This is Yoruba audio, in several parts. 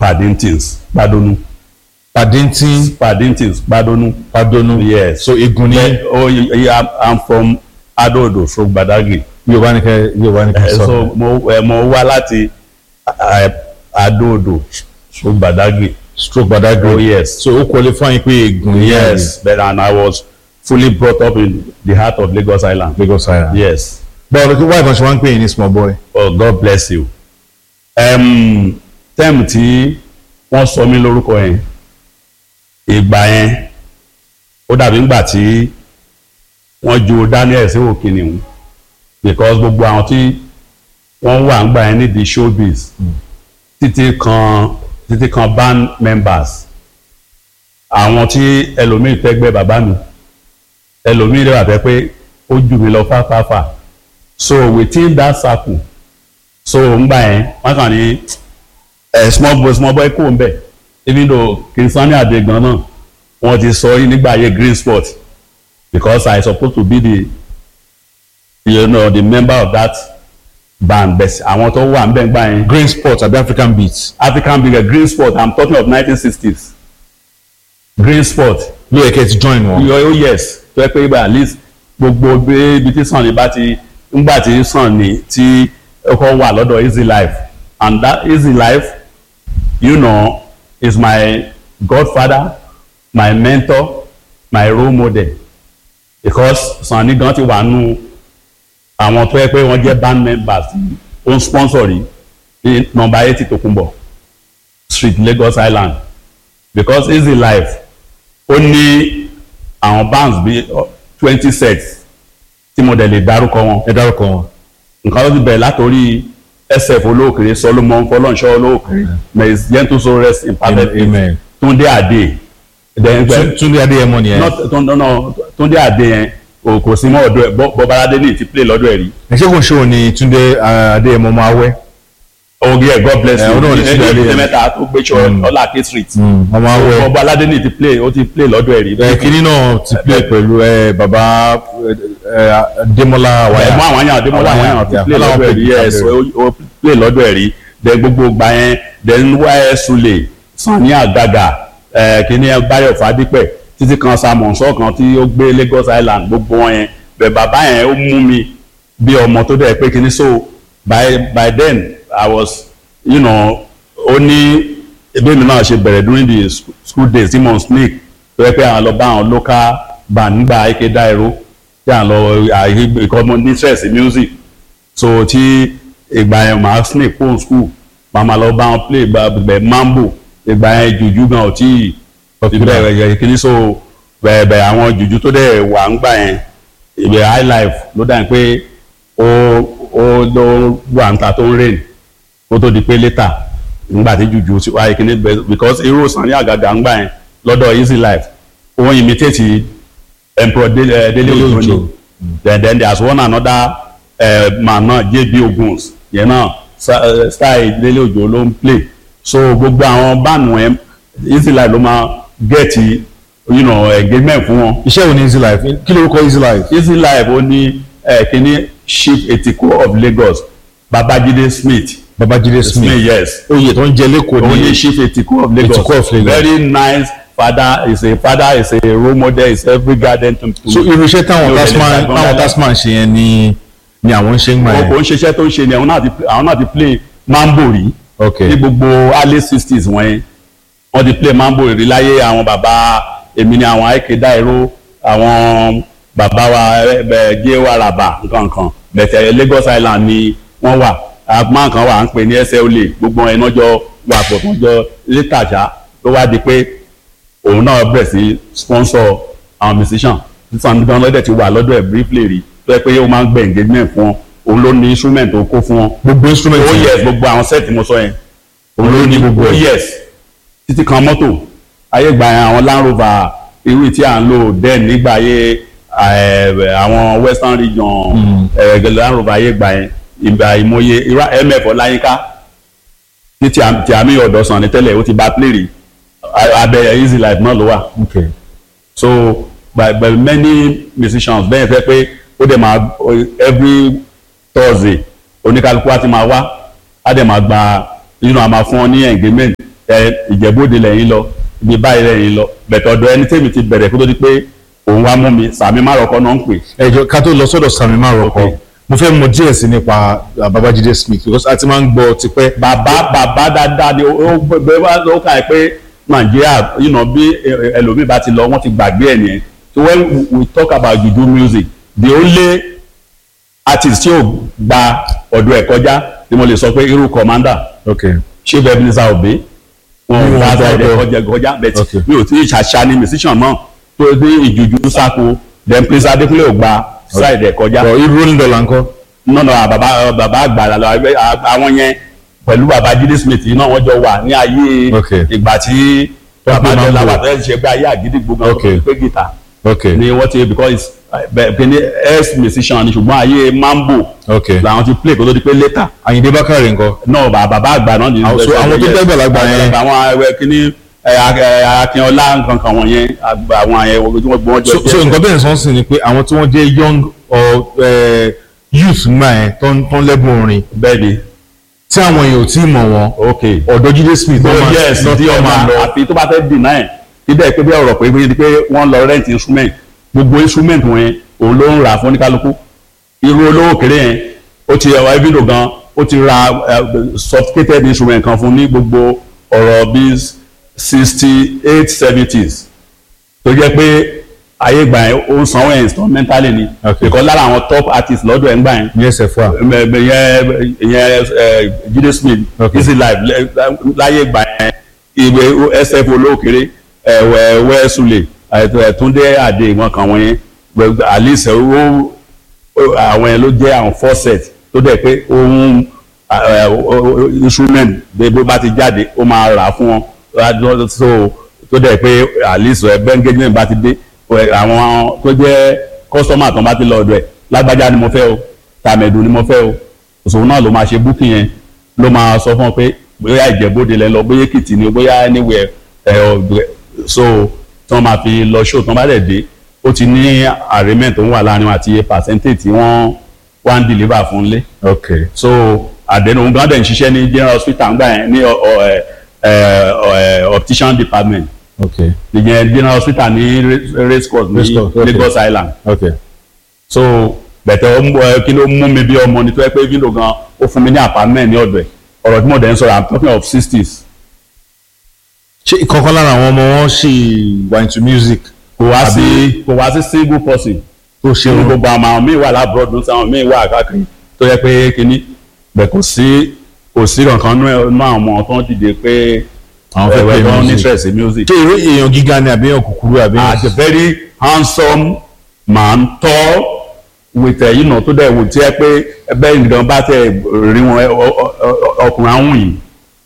Paddingtons Gbadonu Paddington Paddingtons Gbadonu Padonu yes so igun ní Bẹ́ẹ̀, oh yeah, I'm, I'm from Adodo so Gbadagri Yorùbá ní kẹ Yorùbá ní kẹ Eh, sọ so mo eh, mo wá láti eh, Adodo so Gbadagri stroke Badagry oh yes so ó qualify pé igun ní yes but and I was fully brought up in the heart of Lagos Island Lagos Island. yes báwo ló wá ìbọn ṣe wá ń pè é ní small boy. oh God bless you um, tẹ́ẹ̀mù tí wọ́n sọ mí lórúkọ yẹn ìgbà yẹn ó dàbí ńgbà tí wọ́n ju Daniel sí òkè nìhun because gbogbo àwọn tí wọ́n wà ńgbà yẹn nídìí showbiz títí kan títí kan band members àwọn tí ẹlòmíì tẹ́gbẹ́ bàbá mi ẹlòmíì rẹ̀ wà fẹ́ pé ó jù mí lọ fáfáfá so within that circle so ngbà yẹn wọ́n kàn ní ẹ small boy small boy kò ń bẹ̀ even though Kingsani Adegan náà wọ́n ti sọ yìí nígbà yẹn green spot because I suppose to be the you know the member of that band but àwọn tó wà ń bẹ̀ ngbà yẹn green sport àbí African beats African big green spot I'm talking of 1960s green spot ló yẹ kẹ́ ti join wọn. yọ ó yes tó yẹ pé ibà at least gbogbo bí- ibi tí Sunny bá ti ńgbà tí Sunny tí ọkọ wà lọ́dọ̀ easy life and that easy life you know is my godfather my mentor my role model because Sunny gan ti wà nù àwọn tó yẹ pé wọ́n jẹ́ band members ó ń sponsor rí ní nọ́mbà eighty Tòkunbọ̀ street Lagos Island because easy life ó ní àwọn bands bíi twenty sets tí mo dẹ̀ lè dárúkọ wọn ẹ dárúkọ wọn. nǹkan ló ti bẹ̀rẹ̀ látòrí sf olóòkèrè solomon fọlọ́nṣọ́ olóòkèrè may his gentle soul rest in perfect peace amen. túndé àdé then Tún- Túndé Adéyẹmọ nìyẹn. not Tún- no, túndé àdé yẹn o kò sí mọ́ ọ̀dọ̀ ẹ̀ Bọ́- bọ́báládé ní ti play lọ́dọ̀ ẹ̀ rí ẹ ṣé kò ṣe òní Túndé ah, Adéyẹmọ máa wẹ́. oge ẹ̀ god bless Eh, you ọdún òní Túndé ní Adéyẹmọ. ìpínlẹ̀ mẹ́ta tó gbé ṣọ ọláké street ọmọ awẹ́. bọ́báládé ní ti play ó ti play lọ́dọ̀ ẹ̀ rí ẹ kínní náà ti play pẹ̀lú ẹ bàbá ẹ Démọ́lá Wáyà. ẹ̀gbọ́n àwọn àyàn àdémọ́lá àwọn àyàn ti Yeah. play lọ́dọ̀ ẹ̀ rí yes ó play lọ́dọ̀ ẹ̀ rí then gbogbo gba yẹn then wáyé sule Sunny Àgàgà ẹ̀ kíní Báyọ̀ Fádípẹ̀ títí kan Samuel kan tí ó gbé Lagos Island gbogbo wọn yẹn bẹ̀ bàbá yẹn ó mú mi bí ọmọ tó dẹ̀ pé kíní so by by then I was you know ó ní ebí mi náà ṣe bẹ̀rẹ̀ during the sc- school days tí mo ń sneak tó yẹ pé àwọn lọ bá àwọn local band nígbà ike dáìró tí à ń lọ àyè because mo ní interest in music so tí ìgbà yẹn màá sneak phone school màá máa lọ bá wọn play gbẹ mambo ìgbà yẹn jùjú gan ò tí ì bẹ̀rẹ̀ yẹ kíní so bẹ̀rẹ̀ àwọn jùjú tó dẹ̀ wà ń gbà yẹn ìbẹ̀ high life ló dà ní pé ó ó ló wà ń ta tó ń rain kó tó di pé later nígbà tí jùjú sí wáyé kíní bẹ because irú Sunny Àgàgà ń gbà yẹn lọ́dọ̀ easy life ó ń imitate emperor Dele eh, Dele Dele Ojo Ojo. ni then then there's one another uh, man náà JB Oguns yẹn náà sa- eh, style Dele Ojo ló ń play so gbogbo àwọn báàmù ẹ easy life ló máa get you know, engagement fún wọn iṣẹ́ wo ni easy life kí lórúkọ easy life. easy life ó ní eh, kíní chief etiko of Lagos Babajide Smith Babájídé Smith Smith yes oyè tó ń jẹ lẹ́kọ̀ọ́ ó ní ní chief etiko of Lagos Etiko of Lagos. very nice father is a father is a role model is every garden to to so irúṣẹ́ táwọn Yóò tasman lè ta táwọn gan-an. tasman ṣe yẹn ni ni àwọn ń ṣe ń gbà wọn yẹn. kò ń ṣiṣẹ́ tó ń ṣe ni àwọn náà ti àwọn náà ti play mambo rí ok ní gbogbo early sixties wọ́n yẹn wọ́n ti play mambo rí láyé àwọn bàbá èmi ni àwọn àìké dáìró àwọn bàbá wa ẹ gé wa ràbà nǹkan bẹ̀tẹ̀ Lagos Island ni wọ́n wà àgbọn kan wà ń pè ní ẹsẹ̀ olè gbogbo ẹ̀ náà jọ wà pọ̀ tó ń jọ létàṣá ló wá di pé òun náà bẹ̀rẹ̀ sí sponsor àwọn musician sísan gan lọ́dẹ̀ ti wà lọ́dọ̀ ẹ̀ briefly rí tó yẹ pé ó máa ń gbẹ engagement fún wọn òun ló ní instrument tó kó fún wọn gbogbo instrument oh yẹn yes gbogbo àwọn set mo sọ yẹn òun ló ní gbogbo oh yes títí kan mọ́tò ayé gba yẹn àwọn Land Rover irú tí à ń lò den nígbà ayé eh, àwọn western region eh, Land Rover ayé gba yẹn ìgbà ìmọye irú mf ọláyínká ní tí à- tí àmì ọ̀dọ̀ sàn ní tẹ́lẹ̀ ó ti bá play rí A- abẹ easy life náà ló wà ok so by by many musicians bẹ́ẹ̀ fẹ́ pé ó dẹ̀ máa every thursday oníkálukú á ti máa wá á dẹ̀ máa gba you know, a máa fún ọ ní engagement ẹ ìjẹ́bóde lẹ́yìn lọ ibi báyìí lẹ́yìn lọ bẹ̀tẹ̀ ọ̀dọ̀ ẹni tèmi ti bẹ̀rẹ̀ kó tó di pé òun wá mú mi sàmì márọ̀kọ́ náà ń pè ẹjọ ká tó lọ sọ́dọ̀ Sami Maroko Okay. mo fẹ́ mọ̀ díẹ̀ sí nípa uh, Babajide Smith because a ti máa ń gbọ́ tipẹ́ bàbá bàbá dáadáa ni ó gbé wá ló kà pé nàìjíríà you know, bí ẹ- ẹlòmíì bá ti lọ wọ́n ti gbàgbé ẹ̀ nìyẹn so when we talk about juju music the only artist tí ò gba ọ̀dọ̀ ẹ̀ kọjá ni mo lè sọ pé irú commander ok chief ebenezer obe wọn Mi ò ò bá gbọ́ sáré ọ̀dọ̀. kọjá kọjá bẹ́ẹ̀ Okay. mi ò tí ì ṣàṣà ni musician náà tó dé ìjùjú sáko then prince adekunle ò gba side ẹ̀ kọjá ọ irú rolling dollar ńkọ́ nọ́nà bàbá bàbá àgbàlá lọ ẹgbẹ́ àwọn yẹn pẹ̀lú bàbá Jídé Smith yìí náà wọ́n jọ wà ní ayé Okay. ìgbà tí bàbá Mambo. jẹ́lá wà fẹ́ẹ́ ṣe pé ayé àgídìgbò gan Okay. pé gìtà ok ni wọ́n ti because kìíní ex musician ni ṣùgbọ́n ayé mambo ok làwọn ti play kó tó di pé later Àyìndé Bákàrè ńkọ́ náà bàbá àgbà náà ni Àwọn- so àwọn tó jẹ́ àgbàlagbà yẹn- àwọn ẹwẹ́ kìíní Akínọlá nǹkan kan wọ̀nyẹn àgbà àwọn àyẹ̀wò tí wọ́n gbọ́n jọ so so nǹkan bẹ́ẹ̀ sọ́n sì ni pé àwọn tí wọ́n jẹ́ young or uh, youth ńgbà yẹn tó ń tó ń lẹ́bùn orin bẹ́ẹ̀ ni tí àwọn èèyàn ò tí ì mọ̀ wọn ok ọ̀dọ̀ Jídé Smith tó ló máa- yes ló tí tọ́ ọmọ máa lọ àfi tó bá fẹ́ dì náà ẹ̀ kí dẹ́ pé bí ọ̀rọ̀ pé bí pé wọ́n lọ rent instrument gbogbo instrument wọn òun ló ń rà fún oníkálukú irú olówó kéré yẹn ó ti ẹwà evido gan ó ti ra eh, sophisticated instrument kan fún ní gbogbo ọ̀rọ̀ bíi sixty eight seventies tó jẹ́ pé ayé ìgbà yẹn ó ń sanwó ẹ̀ instrumentally ni Okay. because lára àwọn top artists lọ́dọ̀ ẹ̀ ń gbà yẹn ní ẹsẹ̀ fún wa ìyẹn ìyẹn ẹ, Jídé Smith Okay. easy life lẹ- láyé ìgbà yẹn ìwé sf olókèrè ẹwẹ ẹwẹ sule ẹtúndé àdé ìwọn kan wọn yẹn gbẹgbẹ alice owó àwọn yẹn ló jẹ àwọn faucet tó dẹ̀ pé ohun ẹ, ẹ, instrument bí bó bá ti jáde ó máa rà fún wọn so tó dẹ̀ pé alice ẹ bẹ́ńgẹ́jìmẹ̀ bá ti dé ẹ, àwọn tó jẹ́ customer tó bá ti lọ ọ̀dọ̀ ẹ̀ lágbájá ni mo fẹ́ o tàmẹ̀dù ni mo fẹ́ o òṣòwò náà ló máa ṣe booking yẹn ló máa sọ fún ọ pé bóyá ìjẹ́bóde lẹ lọ bóyá èkìtì ni bóyá anywhere ẹ ọ̀gbẹ́ so tí wọ́n máa fi lọ show tí wọ́n bá dẹ̀ dé ó ti ní agreement tó ń wà láàrin wọn àti iye percentage tí wọ́n wá ń deliver fún lé ok so àdéhùn òun gan dẹ̀ ń ṣiṣẹ́ ní general hospital ńgbà yẹn ní ọ- ọ- ẹ, ẹ, ọ- ẹ, optician department ok ìyẹn general hospital ní ra- race course ní Race course, okay. Lagos Island ok so bẹ̀tẹ̀ ó ń bọ̀ ẹ, kí ló mú mi bí ọmọ ni tó yẹ pé vindo gan ó fún mi ní apartment ní ọ̀dọ̀ ẹ̀ ọ̀rọ̀ tí mo dẹ̀ ń sọ̀rọ̀ i'm talking of sixties ṣé ìkọ̀kan lára àwọn ọmọ wọn ṣì wà into music kò wá sí Àbí- kò wá sí single person tó ṣe nínú wọn gbogbo àwọn àwọn míì wà lábúrò ní sáwọn míì wà káàkiri tó yẹ pé kínní bẹ̀ kò sí kò sí kankan nú ẹ̀- nú àwọn ọmọ tó ń dìde pé Àwọn fẹ́ ẹ̀wẹ̀ play tó ń ní music. interest in music. ṣé irú èèyàn gíga ni àbí èèyàn kúkúrú àbí èèyàn- as a very handsome man tall with ẹ yìí nà tó dẹ̀ wò tí ẹ pé ẹbẹ́ nìkan bá tẹ̀ rí wọn ẹ, ọ- ọ- ọ- ọkùnrin àwọn yìí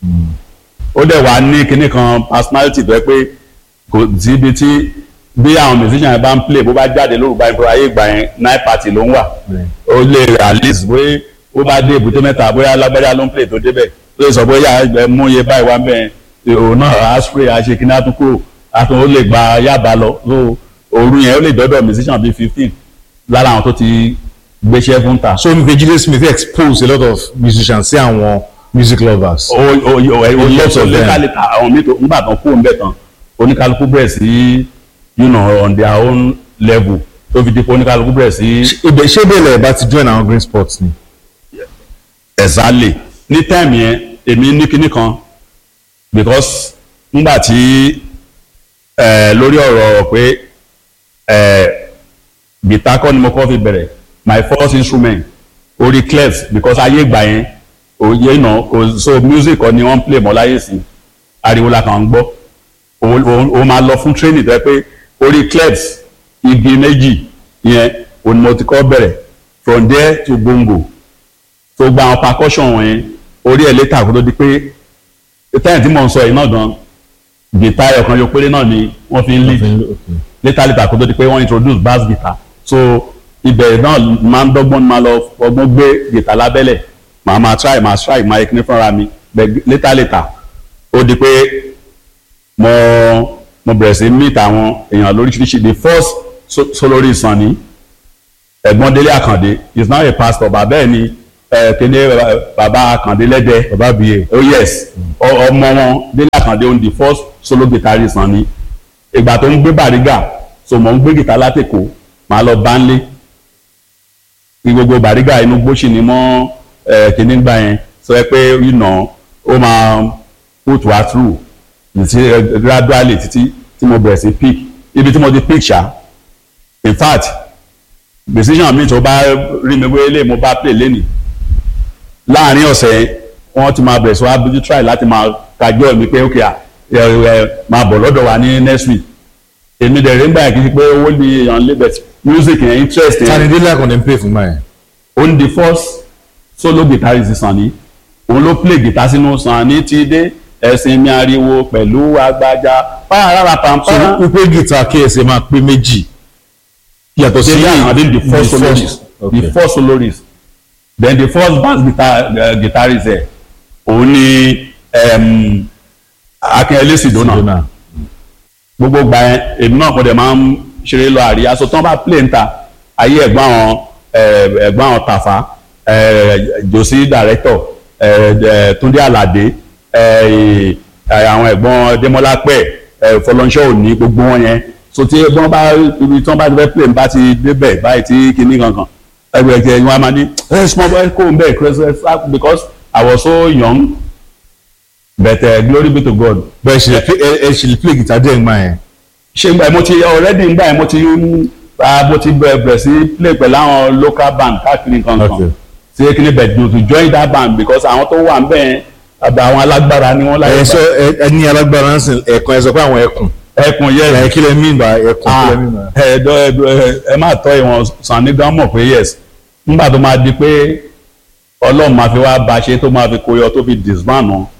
ó dẹ̀ wá ní kinní kan personality tó yẹ pé kò sí ibi tí bí àwọn musician yẹn bá ń play bó bá jáde lórúkọ ayé ayé ìgbà yẹn night party ló ń wà ó lè at least bóyá ó bá dé èbúté mẹ́ta bóyá alágbájá ló ń play tó débẹ̀ ó lè sọ bóyá ẹ mú iye báyìí wá bẹ́ẹ̀ òun náà á spray á ṣe kíní á tún kúrò á tún ó lè gba yába lọ so òru yẹn ó lè dọ́dọ̀ musician bíi fifteen lára àwọn tó ti gbéṣẹ́ fún ta. so mi pe Jídé Smith expose a lot of musicians sí àwọn music lovers. o o o ẹ o Lots yẹ of sọ them. lẹ́kàlẹ́kà àwọn mi tó ńgbà tán kó ń bẹ̀ tán oníkálukú bẹ̀rẹ̀ sí you know on their own level tó fi di pé oníkálukú bẹ̀rẹ̀ sí ibẹ̀ ṣé bẹ́ẹ̀ bá ti join àwọn green sports ni. exactly ní time yẹn èmi ní kinní kan because nígbà tí ẹ lórí ọ̀rọ̀ pé ẹ guitar kọ́ ni mo kọ́ fi bẹ̀rẹ̀ my first instrument orí clefs because ayé ìgbà yẹn òye náà kò so music kọ́ ni wọ́n ń play mọ́ láyé sí ariwo la kàn ń gbọ́ o o o máa lọ fún training tó yẹ pé orí clefs igi méjì yẹn òun ni mo ti kọ́ bẹ̀rẹ̀ from there to bongo tó gba àwọn percussion wọ̀nyẹn orí ẹ̀ létà kó tó di pé táyà tí mò ń sọ yìí náà gan guitar ọ̀kan yóò péré náà ni wọ́n fi ń lead létà létà kó tó di pé wọ́n introduce bass guitar so ibẹ̀ náà máa ń dọ́gbọ́n máa lọ ọgbọ́n gbé guitar lábẹ́lẹ̀ màá máa try máa try máa ekele fúnra mi bẹ̀ létà létà ó di pé mo mo bẹ̀rẹ̀ sí meet àwọn èèyàn lóríṣiríṣi the first so- solorí ìsàn ni ẹ̀gbọ́n délé àkàndé is now a pastor bàbá ẹ̀ ni ẹ kíní ẹ, bàbá Àkàndé lẹ́dẹ̀ bàbá bíyè oh yes ọ- ọmọ wọn Délé Àkàndé on the first solo guitarist hàn ni ìgbà tó ń gbé Bàrígà so mò ń gbé gìtá látẹ̀kọ́ màá lọ bá ń lé ní gbogbo Bàrígà inú gbóṣì ni mọ́ ẹ kíní gbà yẹn sọ ẹ pé you know ó máa put wa through ti gradually títí tí mo bẹ̀rẹ̀ sí pick ibi tí mo ti pick ṣá in fact decision mi tó bá rí mi wé lé mo bá play lẹ́nìí láàrin ọ̀sẹ̀ wọ́n ti máa bẹ̀rẹ̀ sí wá bójú try láti máa kájọ́ mi pé ok à ẹ ẹ máa bọ̀ lọ́dọ̀ wa ní next week èmi dẹ̀ rí ń gbà yẹn kí n ṣe pé owó ni èèyàn lé bẹ̀t music yẹn interest tani yẹn délé àkàndé ń pè fún báyẹn òun the first solo guitarist Sanni òun ló play guitar sínú Sanni ti dé ẹ̀sìn mi ariwo pẹ̀lú agbájá pààrà so pàmpá wípé gìtá ksa máa pé méjì yàtọ̀ sí Délé Àkàndé the first the soloist okay. the first soloist then the first bass guitar uh, guitarist ẹ̀ òun ni um, Akínyẹlé Sidona Sidona. gbogbo gba yẹn èmi náà kọ́ dẹ̀ máa ń ṣeré lọ àríyá so tán bá play ń ta ayé ẹ̀gbọ́n àwọn eh, ẹ̀gbọ́n àwọn Tàfà eh, Josi director eh, eh, Túndé Àlàdé eh, eh, àwọn ẹ̀gbọ́n Démọ́lá pẹ̀ eh, Fọlọ́nṣọ́ òní gbogbo wọn yẹn so tí wọ́n bá ibi tí wọ́n bá ti fẹ́ play ń bá ti débẹ̀ báyìí tí kinní kankan ẹgbẹ́ ẹ̀jẹ̀ wọn a máa ní ẹ small boy kó ń bẹ̀ because I was so young but uh, glory be to God bẹ́ẹ̀ ṣe lè play- ẹ ẹ ṣe lè play gìtá díẹ̀ ńgbà yẹn ṣe gba mo ti already ń gbà yẹn mo ti ń ah, mo ti bẹ̀rẹ̀ bẹ̀rẹ̀ sí play pẹ̀lú àwọn local band káàkiri nǹkan Okay. kan ṣe kí ni bẹ̀ẹ̀ to join that band because àwọn tó wà ń bẹ̀ yẹn àbẹ̀ àwọn alágbára ni wọ́n láyé ẹ gbà. sọ ẹ ẹ ní alágbára ń sìn ẹ̀kan ẹ sọ pé àwọn ẹkùn ẹkùn yẹ ẹ kí lẹ mean by ẹkùn kí ah lẹ mean by. ẹ dọ ẹ dọ ẹ ẹ má tọ́ ìwọ̀n Sanni gan mọ̀ pé yes nígbà tó máa di pé Ọlọ́run máa fi wá ba ṣe tó máa fi kóyọ tó fi disband wọn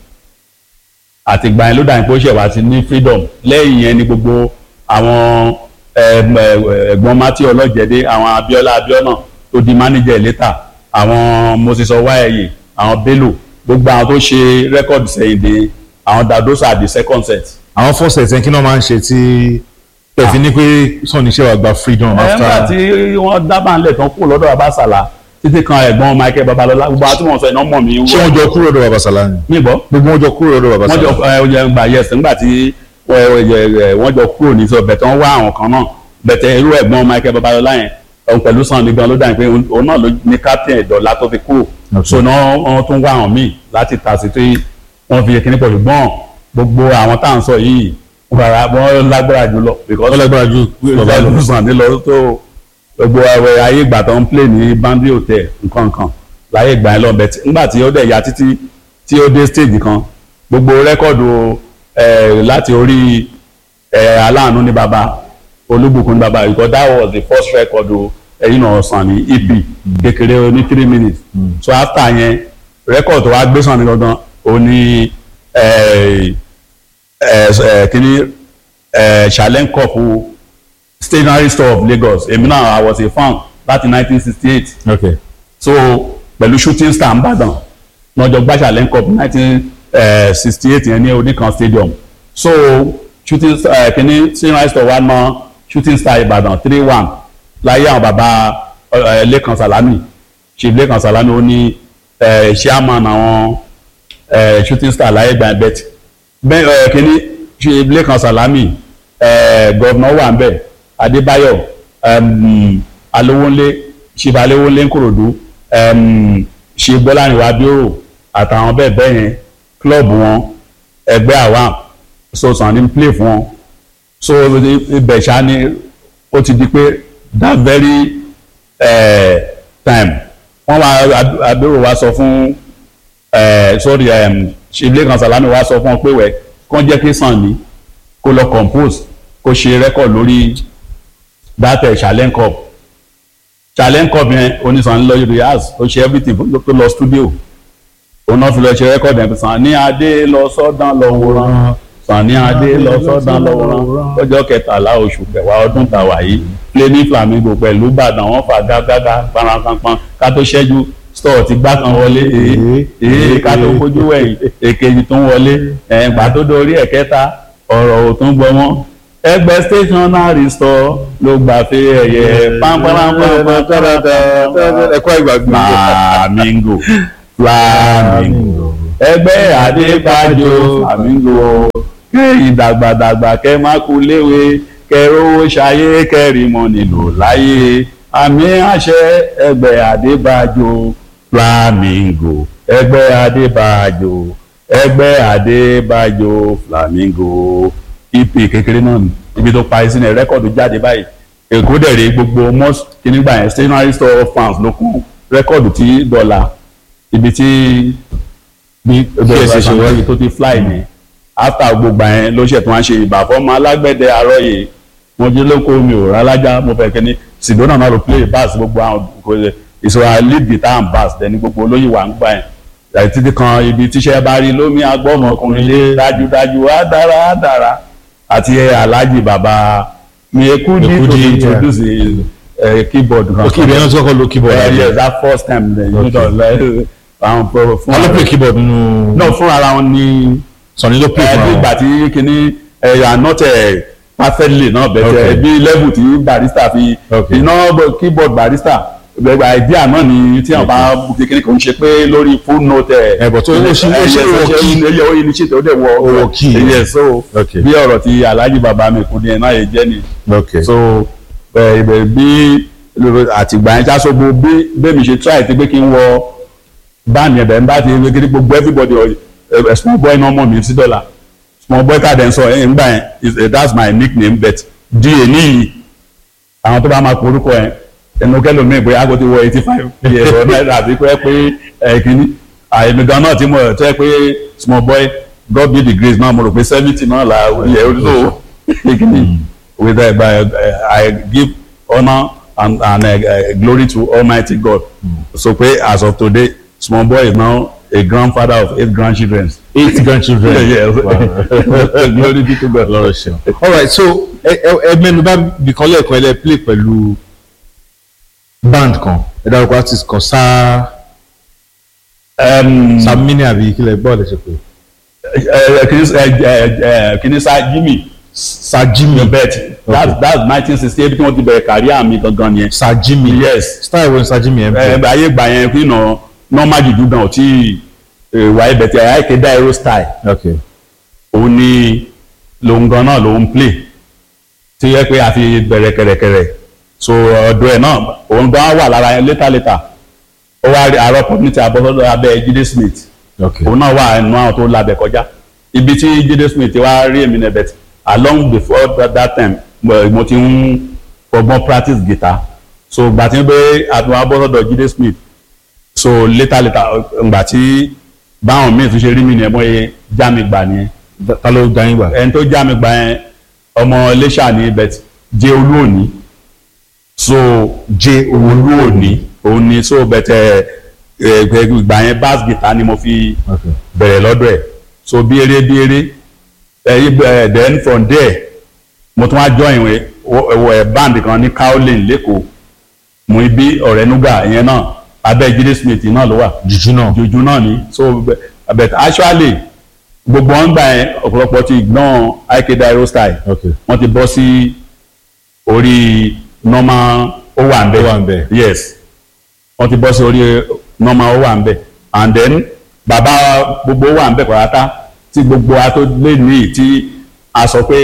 àti gbà yẹn ló dà ní pé ó ṣẹ̀ wá sí ní freedom lẹ́yìn yẹn ni gbogbo àwọn ẹm, ẹ, ẹ̀gbọ́n mati ọlọ́jẹ̀dẹ́ àwọn Abíọ́lá Abíọ́nà tó di manager later àwọn Moses Ọwáẹyẹ àwọn Bello gbogbo àwọn tó ṣe record sẹ́yìn dé àwọn Dadosa the second set àwọn fọ́sẹ̀ tí kí náà máa ń ṣe tí ẹ fi ní pé Sunny ṣe wà gba freedom nígbà tí after wọ́n dábàá ńlẹ̀ tán kúrò lọ́dọ̀ abásàlà títí kan ẹ̀gbọ́n Michael Babalọ́lá gbogbo àti wọn sọ iná mọ̀ mí ṣé wọ́n jọ kúrò lọ́dọ̀ bàbá Sàlá ni níbọ̀ gbogbo wọn jọ kúrò lọ́dọ̀ bàbá wọ́n jọ Sàlá ẹ, ọjà gbà yẹsẹ̀ nígbà tí ẹ, ẹ, ẹ, wọ́n jọ kúrò ní sọ bẹ̀tẹ̀ wọ́n wá àwọn kan náà bẹ̀tẹ̀ irú ẹ̀gbọ́n Michael Babalọ́lá yẹn òun pẹ̀lú Sanni gan ló dà ní pé òun náà ló ní captain ìdọ̀lá tó fi kúrò Okay. so náà wọ́n tún wá àwọn míì láti tà sí tí wọ́n fi kíní pẹ̀lú gbọ́n gbogbo àwọn tá à ń sọ yìí wọ́n rárá wọ́n lágbára jù lọ because wọ́n lágbára ju bàbá bàbá lọ ló sàn ní lọ tó gbogbo ẹwẹ ayé ìgbà tó ń play ní bandi hotel nǹkan nǹkan láyé ìgbà yẹn lọ bẹ nígbà tí ó dẹ̀ ya títí tí ó dé stage kan gbogbo rẹ́kọ̀dù ẹ̀ láti orí ẹ̀ aláàánú ní baba olúbùkún ní baba because that was the first record ẹ̀yìn náà sàn ní ep kékeré ní three minutes so after yẹn record tó wá gbé sàn ní gangan ó ní ẹ̀ ẹ̀ ẹ̀ kíní ẹ̀ challenge cup stationery store of Lagos èmi náà I was a fan láti 1968 okay so pẹ̀lú shooting star nìbàdàn lọ́jọ́ gbàṣà lane cup 1968 yẹn ní oníkan stadium so shooting star ẹ̀ kìíní stationery store wa ná shooting star Ìbàdàn three one láyé àwọn bàbá ẹ̀ Lẹ́kan Sàlámì chief Lẹ́kan Sàlámì ó ní ẹ̀ chairman àwọn ẹ̀ shooting star láyé gbà bet bẹ́ẹ̀ ẹ̀ kìíní chief Lẹ́kan Sàlámì ẹ̀ gọ́vnọ̀ wà ń bẹ̀ Adébáyọ̀ um, Alówónlé chief Alówónlé Ńkòròdú um, chief Bọ́lárìnwá Bírò àtàwọn bẹ́ẹ̀ bẹ́ẹ̀ yẹn club wọn ẹgbẹ́ àwa so Sanni play fún wọn so ibẹ̀ ṣá ni ó ti di pé that very uh, time wọ́n wá Abírò wá sọ fún uh, sorry um, chief Lẹ́kan Sàlámì wá sọ fún ọ pé wẹ̀ kán jẹ́ kí Sanni kó lọ compose kó ṣe record lórí that uh, challenge cup challenge cup yẹn onísàn lọ rehearse ó ṣe everything tó lọ studio òun náà fi lọ ṣe record yẹn Sanni Adé lọ sọ́dán lọ wòran Sanni Adé lọ sọ́dán lọ wòran lọ́jọ́ kẹtàlá oṣù kẹwàá ọdún tàwa yìí play ní Flamingo pẹ̀lú Ìbàdàn wọ́n fà gágágá parankanpan ká tó ṣẹ́jú store ti gbá kan wọlé èé èé ká tó fojú wẹ̀yìn èkejì tó ń wọlé ẹ̀ǹgbà tó dórí ẹ̀kẹta ọ̀rọ̀ ò tún gbọ́ mọ́ ẹgbẹ́ stationery store ló gbà pé ẹ̀yẹ pàmpárámpámpá ẹ̀kọ́ ìgbàgbọ́. flamingo flamingo ẹgbẹ́ adébájọ flamingo kẹ́ ìdàgbàdàgbà kẹ́ má kú léwe kẹ́ rówó ṣayé kẹ́rìmọ́ nílò láyé àmì àṣẹ ẹgbẹ́ adébájọ flamingo ẹgbẹ́ adébájọ ẹgbẹ́ adébájọ flamingo ep kékeré náà ni ibi tó parí sínú ẹ rẹ́kọ̀dù jáde báyìí èkó dẹ̀ rí gbogbo most kìnnìgbà yẹn stationery store fans ló kún rẹ́kọ̀dù tí dọ́là ibi tí bí Yes, ṣe wá. tó ti fly ni after gbogbo yẹn ló ṣètò wọn ṣe ìbà fọmọ alágbẹ̀dẹ àrọ́yè mo jí lóko mi ò rálájá mo fẹ́ kẹ́ni sidona náà ló play bass gbogbo àwọn kò ṣe ìṣòro lead guitar and bass dẹni gbogbo olóyè wà ń gbà yẹn àti títí kan ibi tíṣẹ́ bá rí lómi agbọ́mọkùnrin lé dájúdájú á dára á dára àti alhaji baba mi ekudi to Ekudi, yeah. introduce uh, keyboard kan. òkè ìbẹ̀rẹ̀ náà tí wọ́n kọ́ lo keyboard. Uh, yes that first time then you Okay. know like àwọn pro fún ta ló play keyboard nínú. no fún ara wọn ní Sunny ló play ẹ fún bí àwọn. ìgbà tí kìíní ẹ are not ẹ perfectly náà Okay. bẹ̀tẹ̀ bí level tí barista fi Okay. iná keyboard barista gbẹgbẹ idea náà ni tí wọn bá kékeré kò ń ṣe pé lórí full note ẹ Ẹ, but ó- ó ṣe- ó ṣe wọ key. ẹyẹ ó yẹ ṣètò ó dẹ̀ wọ Ó wọ key. ẹyẹ so Okay. bí ọ̀rọ̀ ti alhaji baba mi kò ní ẹ̀ náà yẹ jẹ́ ni ok so ẹ ẹ bí àtìgbà yẹn ṣáṣọgbó bí bẹ́ẹ̀mi ṣe try ti pé kí n wọ báàmì ẹ̀bẹ̀ ń bá ti wé kí gbogbo everybody ẹ small boy náà mọ̀ mí sí dọ́là small boy káàdẹ̀ ń sọ ẹ̀ ń gbà yẹn is- eh, that's my nickname but di èní yìí àwọn tó bá máa porúkọ yẹn ẹnu kẹlòmíì bóyá kó ti wọ eighty five years or náírà àti pé pé ẹ kìíní àìmí gan náà tí mo tó yẹ pé small boy God be the grace náà mo rò pé seventy náà là yẹ ó lò kìíní with that but I give honour and and uh, uh, glory to Almighty God so pé as of today small boy is now a grandfather of eight grandchildren. eight grandchildren. yes Wow. glory be to God. lọ́rọ̀ ṣe. all right so ẹ ẹ ẹ mẹ́nu bá bìkan lẹ́ẹ̀kan ẹ lẹ́ play pẹ̀lú band kan ẹ dárúkọ artist kan sáà Um, samini àbí kílẹ̀ bọ́ọ̀lù ṣe pé uh, kìíní uh, uh, kìíní sa Jimmy sajimi bet that's that's nineteen sixty eight tí wọ́n ti bẹ̀rẹ̀ kárí àmì gangan yẹn. sajimi yes style wo ni sajimi ẹ̀ ń ẹ play. ayé gbà yẹn kí nà normal juju gan ò tí wà ibẹ̀ tí àyà kéde aero style ok òun ni lòun gan náà lòun play tí yẹ pé a fi bẹ̀rẹ̀ kẹ̀rẹ̀kẹ̀rẹ̀ so ọ̀dọ̀ ẹ̀ náà òun gan wà lára yẹn later later ó wá rí àárọ̀ community abọ́sọ́dọ̀ abẹ́ Jídé Smith ok òun náà wà nínú àwọn tó labẹ̀ kọjá ibi tí Jídé Smith wá rí èmi nẹ̀ bẹ̀t along before that, that time mo mo ti ń fọgbọ́n practice guitar so gbà tí ń pé àtúnwá abọ́sọ́dọ̀ Jídé Smith so later later ngbà tí báwọn míì tún ṣe rí mi nìyẹn mọ́ iye já mi gbà nìyẹn ta ló dá yín gbà. ẹni tó já mi gbà yẹn ọmọ Iléṣà ní bẹ̀t jẹ́ olú òní so jẹ́ olú òní òun ni so bẹ̀t ẹ̀ ẹ̀ gbà yẹn bass guitar ni mo fi ok bẹ̀rẹ̀ lọ́dọ̀ ẹ̀ so bí eré bí eré ẹ̀yìn bẹ̀rẹ̀ then from there mo tún wá join ìwé ẹ̀wọ̀ ẹ̀ band kan ní Cowlin lẹ́kọ̀ọ́ mo bí ọ̀rẹ́ nuga ìyẹn náà abẹ́ Jídé Smith náà ló wà jùjú náà jojú náà ni so but- but actually gbogbo wọn gbà yẹn ọ̀pọ̀lọpọ̀ ti gbọ́n ike dairo style ok wọ́n ti bọ́ sí orí normal ó wà ń bẹ̀ Ó wà ń bẹ̀. yes wọ́n ti bọ́ sí orí normal ó wà ń bẹ̀ and then bàbá gbogbo ó wà ń bẹ̀ pàtàkì tí gbogbo a tó lé ní tí a sọ pé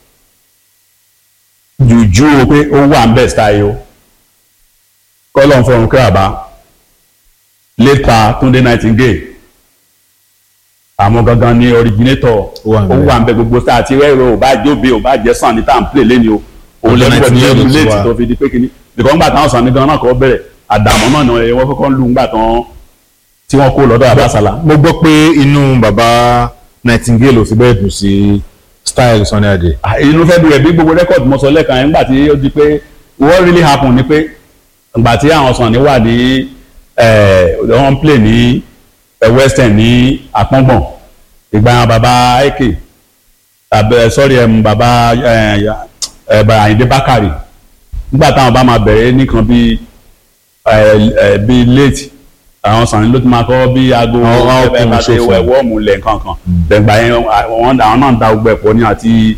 jùjú o pé ó wà ń bẹ̀ style o kọ́lọ̀ ń fọrùn kí àbá lépa Túndé Nightingale àwọn gangan ni originator Ó wà ń ó bẹ̀. wà ń bẹ gbogbo sáà tí rẹ́rọ ò bá jóbe ò bá jẹ́ sàn ní tá à ń play lẹ́ni o òun Ọjọ́ lẹ́nu pẹ̀lú 19 ẹ̀rù ti léètì wà. tó fi di pé kíní bìkọ́ ńgbà táwọn sàn ní gan náà kọ́ bẹ̀rẹ̀ àdàmọ́ náà ni wọ́n kọ́kọ́ ń lù ńgbà tán tí wọ́n kó lọ́dọ̀ àbásàlà. mo gbọ́ pé inú bàbá Nightingale ò fi bẹ́ẹ̀ dùn sí style Sunny Adé. Ah, inú fẹ́ dùn rẹ̀ bí gbogbo rẹ́kọ̀dì mo sọ lẹ́ẹ̀kan yẹn ńgbà tí ó di pé what really happen ni pé ńgbà tí àwọn sàn ní wà ní ẹ̀ wọ́n ń play ní ẹ̀ western ní àpọ́ngbọ̀n ìgbà yẹn bàbá ike abẹ sọrí ẹmu bàbá ẹ ẹ bá Àyìndé Bákàrè nígbà táwọn bá máa bẹ̀rẹ̀ nìkan bí ẹ ẹ bí late àwọn sàn ló ti máa kọ́ bí aago Àwọn- àwọn ẹ bá ọkùnrin ṣe ṣòfò. wọ́ọ̀mù lẹ̀ nǹkan kan dẹ̀gbà yẹn àwọn àwọn náà ń da gbogbo ẹ̀pọ̀ ní àti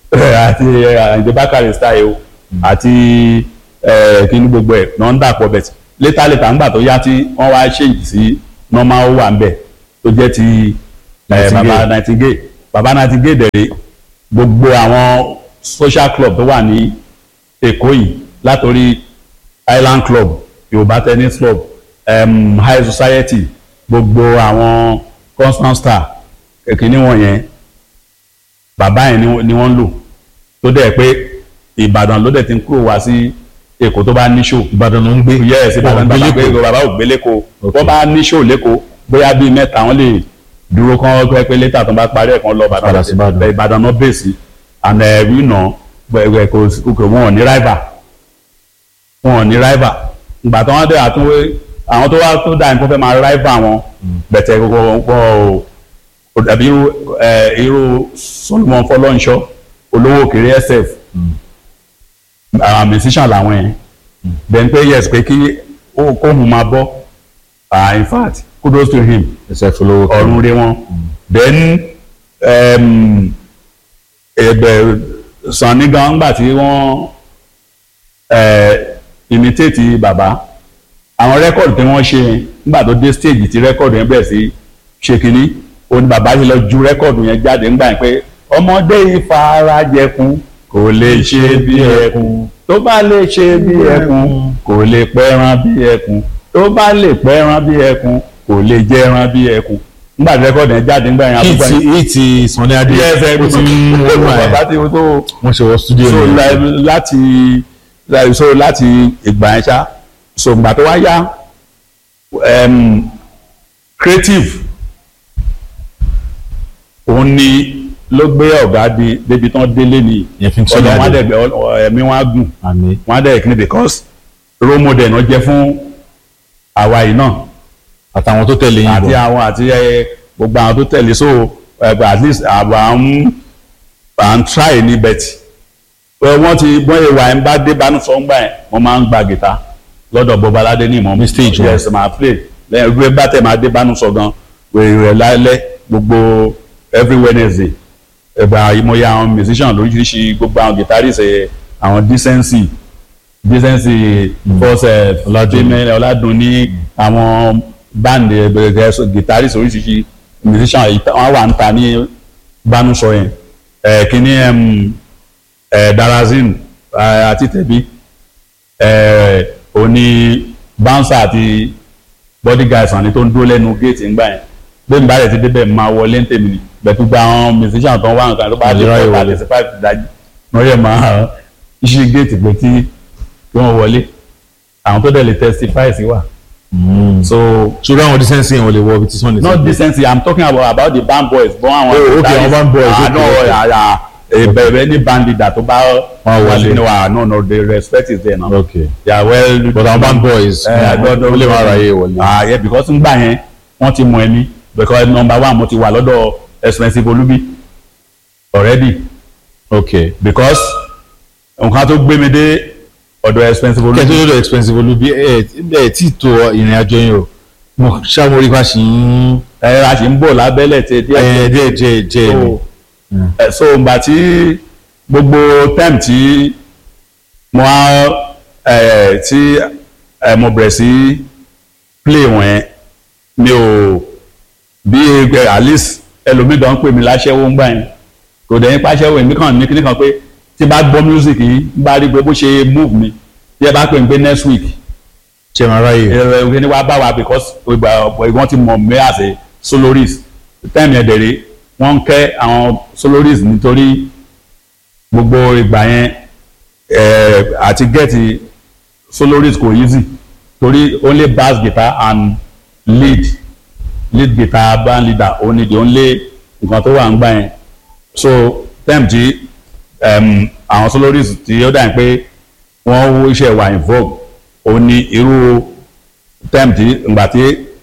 àti Àyìndé Bákàrè style o àti kíní gbogbo ẹ̀ náà ń dàpọ̀ bẹ̀ tí létà létà ńgbà tó yá tí wọ́n wá ṣèyí sí normal wà ń bẹ̀ tó jẹ́ ti eh, baba Nightingale baba Nightingale dẹ̀rẹ̀ gbogbo àwọn social club tó wà ní Èkó yìí látòrí Island Club Yorùbá Tennis Club um, High Society gbogbo àwọn Constant Star kìíní wọ̀nyẹn bàbá yẹn ni- ni wọ́n ń lò tó dẹ̀ pé Ìbàdàn ló dẹ̀ ti ń kúrò wá sí Èkó tó bá ní show Ìbàdàn ló ń gbé yes Ìbàdàn Wọn gbé bàbá pé l'Ékòó. bàbá ò gbé lẹ́kọ̀ọ́ Ok. wọ́n bá ní show lẹ́kọ̀ọ́ bóyá bíi mẹ́ta wọ́n lè dúró kán pẹ́ pé létà tó bá parí ẹ̀ kán lọ Padà sí Ìbàdàn. Ìbàdàn náà bèsì and ẹ̀rí nà gbẹ̀gbẹ̀ kò sí- kò wọn ò ní rival wọn ò ní rival ìgbà tó wọ́n dé àtúnwé àwọn tó wá tó dà ní kó fẹ́ máa rival wọn bẹ̀tẹ̀ gbogbo wọn ò kò dàbí irú ẹ̀, irú Solomon Fọlọ́nṣọ́ olówó òkèrè SF àwọn musician làwọn yẹn then pé yes pé kí ó kóhun máa bọ́ ah in fact kudos to him ẹsẹ̀ fọlọ́wọ́ kan. ọ̀run rẹ wọn then um, ẹgbẹ́ Sanni gan gbà tí wọ́n eh, imitate bàbá àwọn rẹ́kọ̀dù tí wọ́n ṣe yẹn nígbà tó dé stage tí rẹ́kọ̀dù yẹn bẹ̀rẹ̀ sí ṣe kínní ó ní bàbá yìí lọ ju rẹ́kọ̀dù yẹn jáde ńgbà yẹn pé ọmọdé ìfarajẹkun kò lè ṣe bí ẹkùn tó bá lè ṣe bí ẹkùn kò lè pẹran bí ẹkùn tó bá lè pẹran bí ẹkùn kò lè jẹran bí ẹkùn nígbà tí rẹ́kọ̀dù yẹn jáde ńgbà yẹn àtúgbà hit hit Sunny Adé yes ẹ ó ti ń wọ́n wà bàbá ẹ̀ tí ó tó wọ́n ṣe wọ studio so ni. la- láti la- so láti ìgbà yẹn ṣá so ìgbà tó wá yá um, creative òun ni ló gbé ọ̀gá di débi tán délé ni Yẹn fi ń Sunny ọ̀dọ̀ wọn á Adé. dẹ̀ gbẹ- ọ- ẹ̀mí wọn á gùn àmì wọn á dẹ̀ kíni because role model náà jẹ́ fún àwa yìí náà àtàwọn tó tẹ̀lé yín àti bọ̀. àwọn àti ẹ, gbogbo àwọn tó tẹ̀lé so ẹ, at least àwa ń à ń try ní bẹ́tì wọ́n ti wọ́n yẹ wà ń bá dé bánú sọ ń gbà yẹn wọ́n máa ń gba gìtá lọ́dọ̀ Bọ́baládé ní ìmọ̀ Ní stage wọn. yes máa play lẹ́yìn ìwé bá tẹ̀ máa dé bánú sọ gan wèrè rẹ̀ lálẹ́ gbogbo every Wednesday ẹgbà ìmọ̀ye àwọn musician lóríṣiríṣi gbogbo àwọn guitarist ẹ̀ àwọn decency decency force ọ̀làdúnní ọ̀làdúnní àwọn band ẹ̀ guitarist oríṣiríṣi musician yìí tá- wọ́n wà ń ta ní bánúsọ yẹn ẹ̀ kíní ẹ̀m, ẹ̀ darazin ẹ̀, àti tẹ̀bí ẹ̀, òní bouncer àti bodyguards àni tó ń dúró lẹ́nu géètì ńgbà yẹn bẹ́ẹ̀ bá rẹ̀ ti débẹ̀ máa wọlé ń tèmi ni bẹ̀tú gba àwọn musician tó ń wá nǹkan tó bá dé Àlè ráyè four wọlé. thirty five dájú wọ́n yẹ máa ṣí géètì pé tí kí wọ́n wọlé àwọn tó dẹ̀ lè testify sí wà. so ṣùgbọ́n àwọn decency yẹn wọ́n lè wọ ibi tí Sunny not ti gbé. decency i'm talking about about the band boys bọ́n àwọn. Oh, okay, àwọn band boys, ah okay, no okay. àyà ìbẹ̀rẹ̀ ní band leader tó bá Wọ́n wọlé. no ah no no the respect is there now. okay they are well. but àwọn band boys ẹ wọ́n lè máa ráyè wọlé. ah yeah because ngbà yẹn wọ́n ti mọ ẹni because number one mo ti wà lọ́dọ̀ expensive olubi already okay because nǹkan tó gbé mi dé ọ̀dọ̀ expensive kẹ́tọ́ olubi lọ́dọ̀ expensive olúbi ẹ̀ ẹ̀ tí tó ìrìn àjò yẹn o mo ṣàmórí pa sí ń ẹ a sì ń bọ̀ lábẹ́lẹ̀ tẹ díẹ̀ ẹ̀ díẹ̀ díẹ̀ díẹ̀ ni. so ẹ so ìgbà tí gbogbo time tí mo á ẹ tí ẹ mo bẹ̀rẹ̀ sí play wọ̀nyẹn mi ò bí ẹ at least ẹlòmídàn ń pè mí láṣẹ́wó ń gbà yẹn kò dẹ̀ nípa aṣẹ́wó èmi kàn ní kíní kan pé tí bá gbọ́ music yìí bá rí pé bó ṣe move mi bí ẹ bá pè mí pé next week ṣe máa ráyè. ẹ ẹ ní wàá bá wa because ìgbà ọ̀pọ̀ ìwọ́n ti mọ̀ mí as a soloist time yẹn dẹ̀rẹ̀ wọ́n ń kẹ́ àwọn soloist nítorí gbogbo ìgbà yẹn ẹ àti gẹ́ẹ̀tì soloist kò easy torí only bass guitar and lead lead guitar band leader only the only nǹkan tó wà ń gbà yẹn so time tí um, àwọn soloist tí ó dà pé wọ́n wó iṣẹ́ wà in vogue ó ní irú time tí ìgbà tí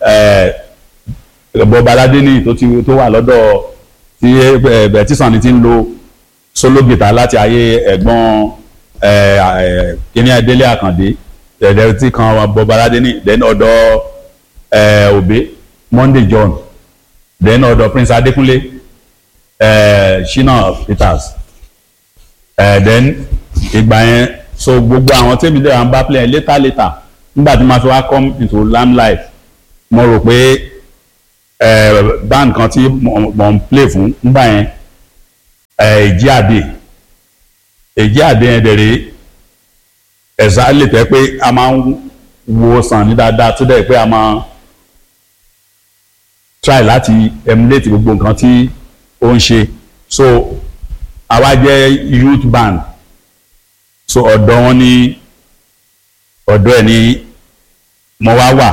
Bob Aládéní tó ti tó wà lọ́dọ̀ tí ẹ tí Sunny ti ń lo solo guitar láti ayé ẹ̀gbọ́n ẹ, ẹ, kíní Adélé Àkàndé ẹ̀ẹ́dẹ́ tí kan Bob Aládéní then ọ̀dọ̀ ẹ, Òbé Monday John then ọ̀dọ̀ Prince Adékúnlé ẹ, Shina Peters ẹ̀ then ìgbà yẹn so gbogbo àwọn tèmi dẹ̀ wọ́n bá play yẹn later later nígbà tí màá fi wá come into limelight mo rò pé ẹ̀ band kan tí mo mo ń play fún nígbà yẹn ẹ̀ èjì àdè èjì àdè yẹn dẹ̀ rèé ẹ̀sà lè tẹ́ pé a máa ń wo sàn ní dáadáa tó dẹ̀ pé a máa try láti emulate gbogbo nǹkan tí ó ń ṣe so àwa jẹ́ youth band so ọ̀dọ̀ wọn ní ọ̀dọ̀ ẹ̀ ní mo wá wà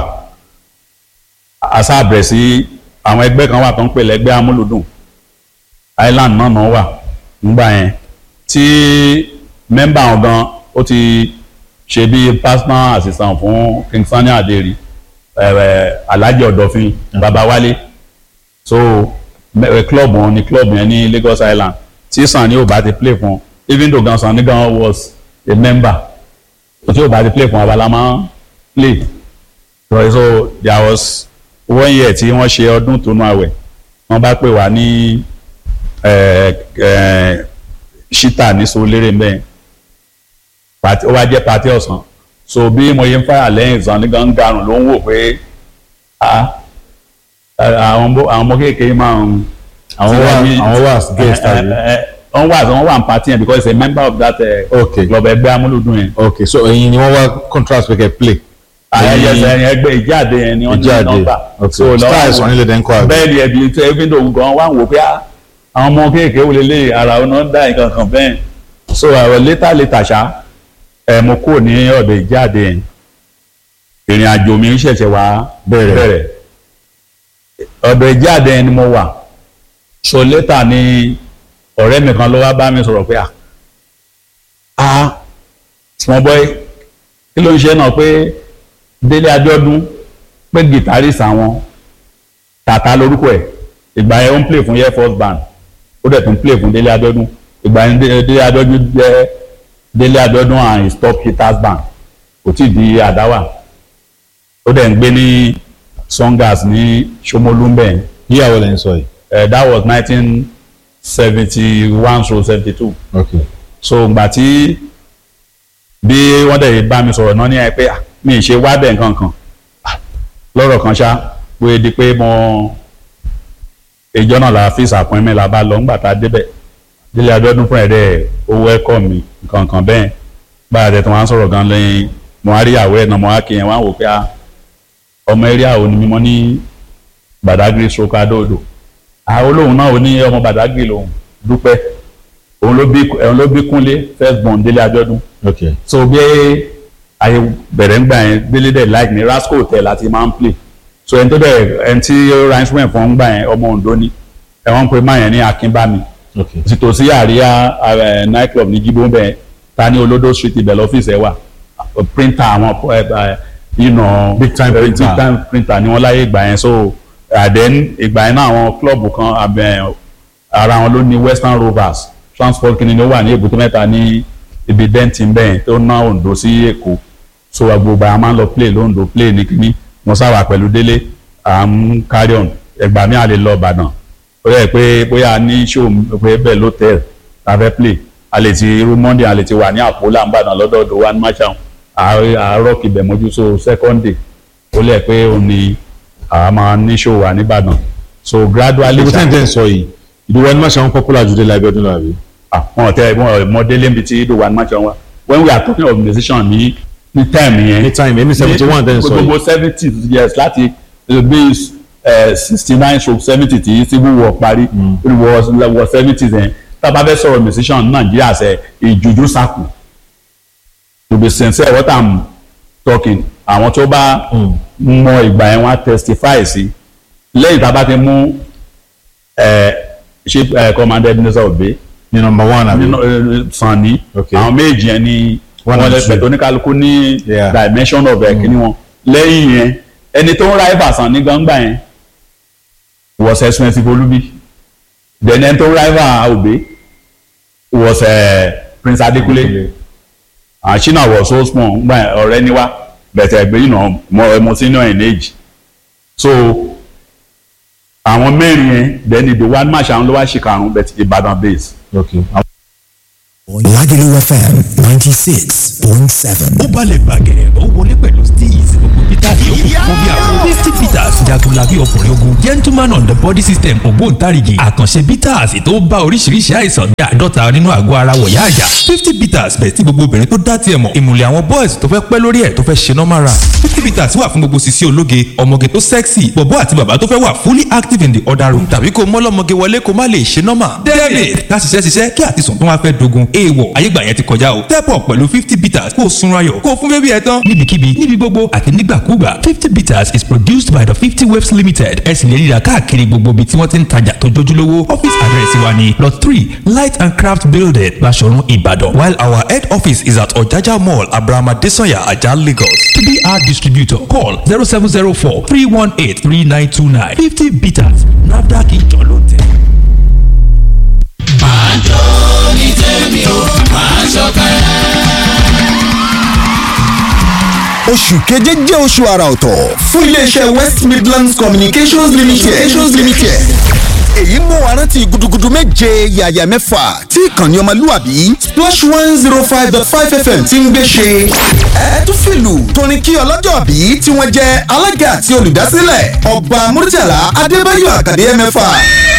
àṣàbẹ̀ sí àwọn ẹgbẹ́ kan wà tó ń pè lẹ́gbẹ́ amúlùdùn island náà náà wà nígbà yẹn tí mẹ́mbà wọn gan ó ti ṣe bí personal assistant fún King Sunny Adé Alhaji Ọ̀dọ̀fin Babawale so mẹ- club wọn ni club yẹn ní Lagos Island tí Sunny ò bá ti play fún even though gan Sunny gan was a member tí ò bá ti play fún abala máa ń play so so there was one year tí wọ́n ṣe ọdún tó nú àwẹ̀ wọ́n bá pè wá ní eh, eh, ṣítà ní Soléré mẹ́rin pàtí ó wá jẹ́ pàtí ọ̀sán so bí mo yẹ ń fàyà lẹ́yìn ìsàn ní gangarun ló ń wò pé ah, àwọn ọmọ- àwọn ọmọ kékeré máa ń. àwọn wà àwọn wà guest àbí. wọ́n wà wọ́n wà ń party yẹn because he's a member of that uh, Okay. club ẹgbẹ́ amúlùdùn yẹn. ok so ẹ̀yin ni wọ́n wá contract pé kẹ́ play. ayẹyẹ Ẹ̀yin- ẹ̀yìn ẹgbẹ́ ìjáde yẹn ni wọ́n ní ìjáde nọ́mbà. ok lọ́wọ́ star àwọn- ẹ̀sán nílẹ̀ dẹ́n kọ́ àbí. bẹ́ẹ̀ ni ẹbí tó ẹbí tó gan wá ń wò pé ah, àwọn ọmọ kéèké wò lélẹ̀ ara ọ̀nà ń dá nǹkan kan bẹ́ẹ̀ so àwọn létà létà ṣá ẹ̀ mo kúrò ní ọ̀dọ̀ ìjáde yẹn ìrìn àjò mi ṣẹ̀ṣẹ̀ wá Bẹ̀rẹ̀. bẹ̀rẹ̀ ọ̀dọ̀ ìjáde yẹn ni mo wà so létà ni ọ̀rẹ́ mi kan ló wá bá mi sọ̀rọ̀ pé ah ah small boy kí ló ń ṣe náà pé Délé Abíọ́dún pé guitarist àwọn tàtà lórúkọ ẹ̀ ìgbà yẹn ó ń play fún air force band ó dẹ̀ tún play fún Délé Abíọ́dún ìgbà yẹn Dé- Délé Abíọ́dún jẹ́ Délé Abíọ́dún and his top hitters band kò tí ì di àdáwà ó dẹ̀ ń gbé ní songas ní Ṣómólú ń bẹ̀ yẹn. yíyàwó lẹ́yìn sọ yìí. Eh, that was nineteen seventy one to seventy two ok so ìgbà tí bí wọ́n dẹ̀ bá mi sọ̀rọ̀ náà ní ẹ pé ah, mi ì ṣe wá bẹ̀ nǹkan kan Ah, lọ́rọ̀ kan ṣá pé di pé mo ìjọ náà la fi ìsàpọ̀nmẹ́ la bá lọ ńgbà tá a débẹ̀ Délé Abíọ́dún fún ẹ̀rẹ́ owó ẹ̀kọ́ mi nǹkan kan bẹ́ẹ̀ bá a tẹ̀ tó wọ́n á sọ̀rọ̀ gan lẹ́yìn mo á rí àwọ̀ ẹ̀ náà mo á kí yẹn wọ́n á wò pé ah, ọmọ eré àwọn ni mímọ́ ní Badagry stroke Adó-Odò àwọn olóhùn náà ò ní ọmọ Badagry lòun dúpẹ́ òun ló bí òun ló bí Kúnlé first born Délé Abíọ́dún ok so bí ayé bẹ̀rẹ̀ ń gbà yẹn Délé dẹ̀ like ní Rasco hotel láti máa ń play so ẹni tó dẹ̀ ẹni tí ó ra instrument fún ń gbà yẹn ọmọ Ondo ni ẹ wọ́n ń pe máa yẹn ní Akínbámi ok tòsí àríyá eh, night club ní jíbó bẹ́ẹ̀ ta ní Olódó street ibẹ̀ lọ́fíìsì ẹ̀ wà printer àwọn eh, eh, you know, Big time eh, printer. big time printer ni wọ́n láyé ìgbà yẹn so and then ìgbà yẹn náà àwọn club kan abẹ ara wọn ló ní Western Rovers transport kìnìún ló wà ní Èbúté Mẹ́ta ní ibi denton bẹ́ẹ̀ tó ná Ondo sí Èkó so gbogbo àwọn máa ń lọ play lóńdó play ní kíní mo sáwà pẹ̀lú Délé à ń carry on ẹgbà mi à lè lọ Ìbàdàn ó yẹ pé bóyá a ní show pé bẹ́ẹ̀ lótẹ́ẹ̀l ta fẹ́ play a lè ti irú Monday a lè ti wà ní Àpólà Ìbàdàn lọ́dọọdọ one match àwọn àárọ̀ kìbẹ̀ mójú so second day ó lẹ̀ pé òun ni àwa máa ní show wà nìbàdàn so gradually ibi tẹ́ ń tẹ́ ń sọ yìí ìdíwọ́ ẹni máa ṣe àwọn popular ju Délé Abíọ́dún lọ àbí. àwọn ọ̀tẹ́ wọn mọdélé níbi tí ìdòwà ní match wọn when we are talking of musician ní ní time yẹn ní time ẹni seventy one tẹ́ ń sọ yìí. gbogbo seventy years láti bí sixty nine stroke seventy tí civil war parí wọ wọ seventy yẹn tá a bá fẹ́ sọ̀rọ̀ musician ní nàìjíríà ṣe ìjùjú sákù to be sincere what i'm talking àwọn tó bá mọ ìgbà yẹn wọ́n á testify sí lẹ́yìn tá a bá ti mú ẹ, chief ẹ, commander Ebenezer Obey ní number one àbí. nínú ẹ, Sanni Okay. àwọn méjì yẹn ni One wọ́n and lè pẹ̀ two. tó oníkálukú ní Yeah. dimension of ẹ̀ kíní wọn lẹ́yìn yẹn ẹni tó ń ra ibà Sanni gbangba yẹn was expensive Olubi then ẹni tó ń ra ibà Obey was uh, Prince Adekunle and Shina was so small ngba yẹn ọ̀rẹ́ níwá bẹ̀tẹ̀ ẹgbẹ́ yìí náà mọ ẹmọ senior in age so àwọn mẹ́rin yẹn then the one match àwọn ló wá ṣe karùn-ún bẹ̀tẹ̀ Ìbàdàn base ok Lagelu FM 96.7. ó balẹ̀ bàgẹ́ ó wọlé pẹ̀lú steez gbogbo peter yòókù fún bí àwọn fifty peters jagunlabi ọkùnrin ogun gentleman on the body system ògbóǹtarìgì àkànṣe peters tó bá oríṣiríṣi àìsàn bí àádọ́ta nínú àgọ́ ara wọ̀yá àjà fifty peters bẹ̀ tí gbogbo obìnrin tó dá tiẹ̀ mọ̀ ìmùlẹ̀ àwọn boys tó fẹ́ pẹ́ lórí ẹ̀ tó fẹ́ ṣe normal run fifty peters wà fún gbogbo sisi ológe ọmọge tó sexy bọ̀bọ́ àti bàbá tó fẹ́ wà fully active in the other room tàbí kó mọ́lọ́mọge wọlé kó má lè ṣe normal david ká ṣiṣẹ́ ṣiṣẹ́ kí àtisùn tó wá fẹ́ dogun èèwọ̀ ayégbà yẹn ti kọjá o step up pẹ̀lú fifty peters kó o sunra yọ̀ kó o fún bébí ẹ tán níbikíbi níbi gbogbo àti nígbàkúgbà fifty peters is produced by the fifty waves limited ẹ sì lè ríra káàkiri gbogbo ibi tí wọ́n ti ń tajà tó jójúlówó office address wa ni lot three light and craft building Baṣọ̀run Ìbàdàn while our head office is at Ọ̀jájá mall abrahama desanya ajah Lagos to be our distributor call zero seven zero four three one eight three nine two nine fifty peters nafdac ìjọ ló tẹ̀. máa jó ní tèmi o máa ṣọ̀kẹ́. oṣù keje jẹ́ oṣù àrà ọ̀tọ̀ fún iléeṣẹ́ west midlands communications limited. communications limited. èyí mú wa rántí gudugudu méje yàyà mẹ́fà tí ìkànnì ọmọlúwàbí splash one zero five dot five fm ti ń gbé ṣe. ẹ tún fìlù torin kí ọlọ́jọ́ bí tí wọ́n jẹ́ alága àti olùdásílẹ̀ ọba murtala adébáyọ̀ àkàdé mẹ́fà